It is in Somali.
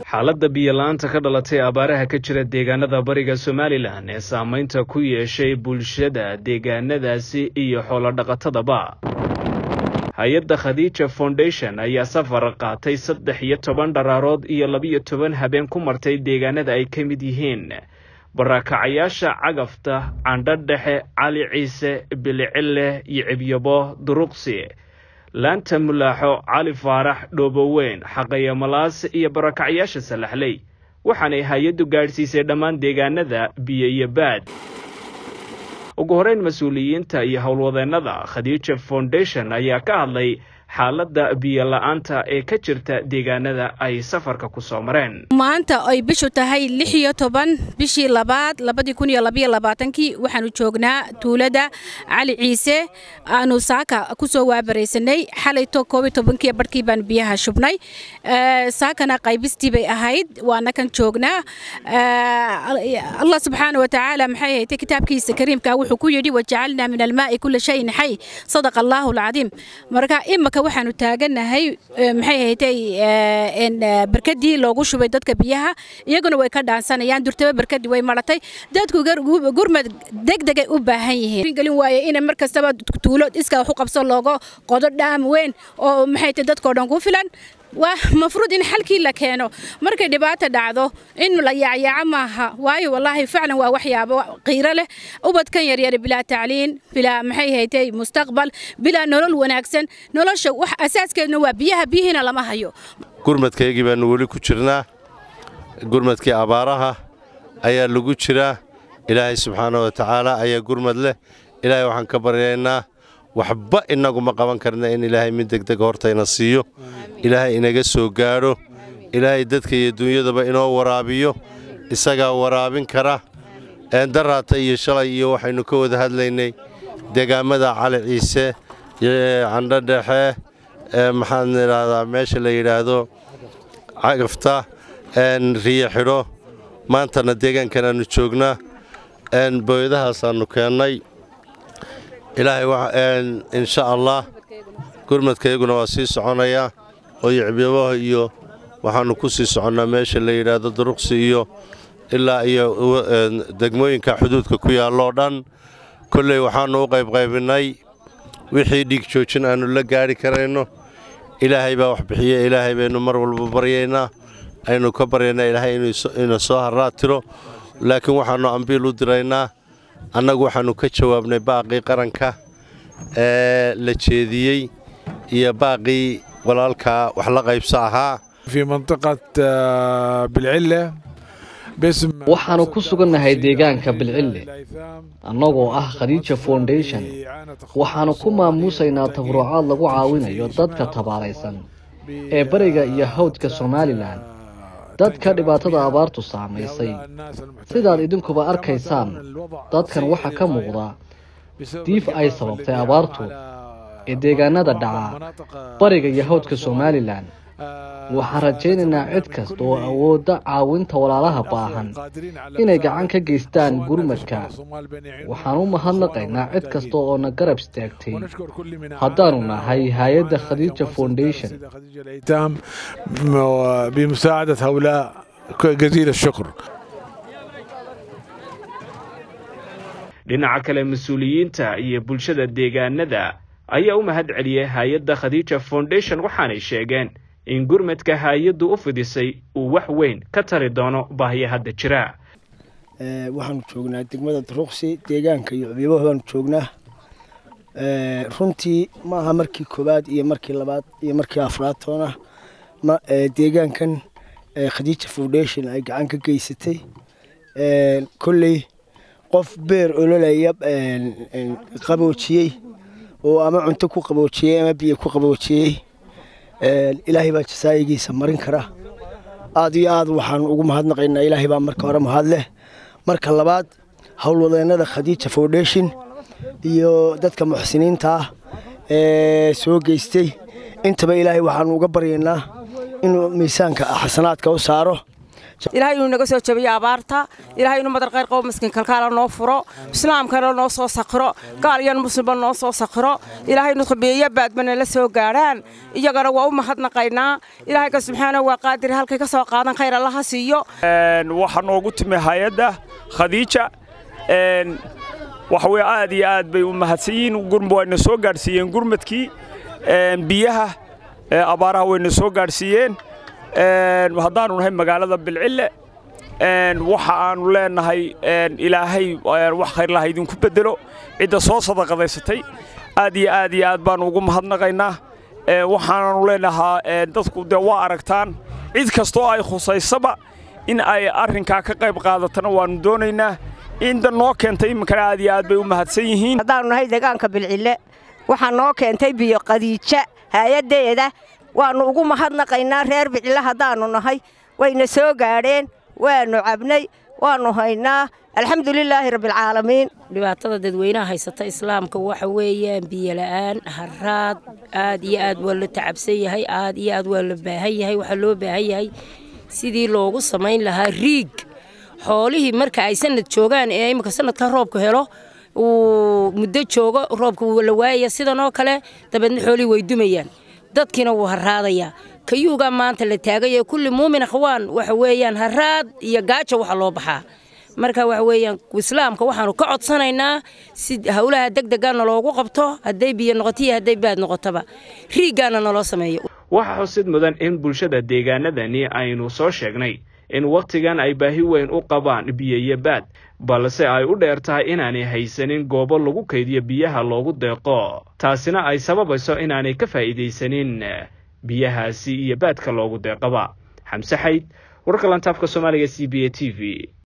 xaaladda biyo-la-aanta ka dhalatay abaaraha ka jira deegaanada bariga somalilan ee saameynta ku yeeshay bulshada deegaanadaasi iyo xoolodhaqatadaba hay-adda khadiija foundation ayaa safar qaatay saddex iyo toban dharaarood iyo labiyo toban habeen ku martay deegaanada ay ka mid yihiin barakacayaasha cagafta candho dhexe cali ciise bilicille iyo cibyabo duruqsi laanta mulaaxo cali faarax dhooboweyn xaqaya malaas iyo barakacyaasha salaxley waxaanay hay-addu gaadhsiisay dhammaan deegaanada biyo iyo baad ugu horeyn mas-uuliyiinta iyo howlwadeennada khadiija foundation ayaa ka hadlay xaaladda biyo la-aanta ee ka jirta deegaanada ay safarka ku soo mareen maanta ay bishu tahay lix iyo toban bishii labaad labadii kun iyo labaiyo labaatankii waxaanu joognaa tuulada cali ciise aanu saaka ku soo waabaraysanay xalayto koob iyo tobankii barhkii baan biyaha shubnay saakana qaybistii bay ahayd waana kan joognaa allah subxaana watacaala maxay haytay kitaabkiisa kariimka wuxuu ku yidhi wajacalnaa min almaa'i kula shayin xay sadaqa allaahu alcadiim marka imaka waxaanu taaganahay maxay haytay barkadii loogu shubay dadka biyaha iyaguna way ka dhaansanayaan durtaba barkadii way maratay dadku gurmad degdegay u baahan yihiin gelin waaye in mar kastaba tuulo iska wax u qabso looga qodo dhaam weyn oo maxay tay dadkoo dhan ku filan waa mafruud in xalkii la keeno markay dhibaata dhacdo in la yaacyaaco maaha waayo wallaahi faclan waa waxyaabo qiiro leh ubadkan yaryar bilaa tacliin bilaa maxay haytay mustaqbal bilaa nolol wanaagsan nolosha wax asaaskeedna waa biyaha biyihiina lama hayo gurmadkaygii baannu weli ku jirnaa gurmadkii abaaraha ayaa lagu jiraa ilaahay subxaana wa tacaala ayaa gurmad leh ilaahay waxaan ka baryaynaa waxba innagu ma qaban karna in ilaahay mid degdeg hortayna siiyo ilaahay inaga soo gaadho ilaahay dadka iyo dunyadaba inoo waraabiyo isagaa waraabin kara eendaraata iyo shalay iyo waxaynu ka wada hadlaynay deegaammada cali ciise candho dhexe maxaan idhaahdaa meesha la yidhaahdo cagafta riyo xidho maantana deegaankan aannu joognaa booyadahaasaannu keennay ilaahay insha allah gurmadkayguna waa sii soconayaa oo yicibyabaha iyo waxaannu ku sii soconnaa meesha la yidhaahdo duruqsi iyo ilaa iyo degmooyinka xuduudka ku yaalloo dhan kolley waxaannu u qaybqaybinnay wixii dhiig joojin aannu la gaadhi karayno ilaahay baa wax bixiye ilaahay baynu mar walba baryaynaa aynu ka baryaynaa ilaahay inuu soo harraa tiro laakiin waxaannu ambiil u diraynaa annagu waxaannu ka jawaabnay baaqii qaranka ee la jeediyey iyo baaqii walaalkaa wax la qaybsa ahaa في منطقة بالعلة باسم waxaanu ku sugannahay deegaanka bilcille annagoo ah khadiija foundation waxaanu ku maamuusaynaa tabarucaad lagu caawinayo dadka tabaaraysan ee bariga iyo hawdka somalilan dadka dhibaatada abaartu saamaysay sidaad idinkuba arkaysaan dadkan waxaa ka muuqda diif ay sababtay abaartu ee deegaanada dhaca bariga iyo hawdka somalilan waxaan rajaynaynaa cid kasta oo awoodda caawinta walaalaha baahan inay gacan ka geystaan gurmadka waxaan u mahadnaqaynaa cid kasta oo na garab istaagtay haddaanu nahay hay-adda khadiija foundation بمساعدة هؤلاء جزيل الشكر dhinaca kale mas-uuliyiinta iyo bulshada deegaanada ayaa u mahad celiyey hay-adda khadiija foundation waxaanay sheegeen in gurmadka hay-addu u fidisay uu wax weyn ka tari doono baahiya hadda jira waxaanu joognaa degmada duruqsi deegaanka iyo cubyabaha baanu joognaa runtii maaha markii koowaad iyo markii labaad iyo markii afraad toona deegaankan khadiija foundation ay gacan ka geysatay kolley qof beer ololaya qaboojiyey oo ama cunto ku qaboojiyey ama biyo ku qaboojiyey ilaahay baa jasaayigiisa marin kara aad iyo aad waxaan ugu mahadnaqaynaa ilaahay baa marka hore mahad leh marka labaad howlwadeennada khadiija foundation iyo dadka muxsiniinta ah ee soo geystay intaba ilaahay waxaanu uga baryaynaa inuu miisaanka xasanaadka u saaro ilaahay inuu naga soo jabiyo abaarta ilaahay inuu madar khayr qabo miskiin kalkaala noo furo islaamkana noo soo sakhiro gaal iyo muslimba noo soo sakhiro ilaahay inuu khabiyeeyo baadbana la soo gaadhaan iyagana waa u mahadnaqaynaa ilaahay ka subxaanahu waa qaadir halkay ka soo qaadan khayr allaha siiyo waxaa noogu timi hay-adda khadiija waxa weye aad iyo aad bay u mahadsan yihiin wayna soo gaadhsiiyeen gurmadkii biyaha abaaraha wayna soo gaadhsiiyeen haddaanu nahay magaalada bilcille waxa aanu leenahay ilaahay wax khayrlaha idinku bedelo cidda soo sadaqadaysatay aad iyo aad iyo aad baanu ugu mahadnaqaynaa waxaananu leenahaa dadku dee waa aragtaan cid kastoo ay khusaysaba in ay arrinkaa ka qayb qaadatana waannu doonaynaa inda noo keentay iminkana aad iyo aad bay u mahadsan yihiin haddaannu nahay deegaanka bilcille waxaa noo keentay biyo qadiija hay-addeeda waannu ugu mahadnaqaynaa reer bicille haddaannu nahay wayna soo gaadheen waannu cabnay waannu haynaa alxamdulilaahi rabbialcaalamiin dhibaatada dadweynaha haysata islaamka waxa weeyaan biyola'aan haraad aad iyo aad waa la tacabsan yahay aad iyo aad waa la baahan yahay waxaa loo baahan yahay sidii loogu samayn lahaa riig xoolihii marka ay sanad joogaan ee imika sanadka roobku helo uu muddo joogo roobka wuu la waayaya sidan oo kale dabeedna xoolihii way dumayaan dadkiina wuu haraadayaa kayuugaa maanta la taagay ee kulli muumin akhwaan waxa weeyaan haraad iyo gaajo waxa loo baxaa marka waxa weeyaan islaamka waxaanu ka codsanaynaa si howlaha degdega naloogu qabto hadday biyo noqoto iyo hadday baad noqotoba riiggaana naloo sameeyo waxaa xusid mudan in bulshada deegaanadani aynu soo sheegnay in wakhtigan ay baahi weyn u qabaan biyo iyo baad balse ay u dheer tahay inaanay haysanin goobo lagu kaydiyo biyaha loogu deeqo taasina ay sababayso inaanay ka faa'iidaysanin biyahaasi iyo baadka loogu deeqaba xamse xayd warka lantaabka soomaaliga c b a t v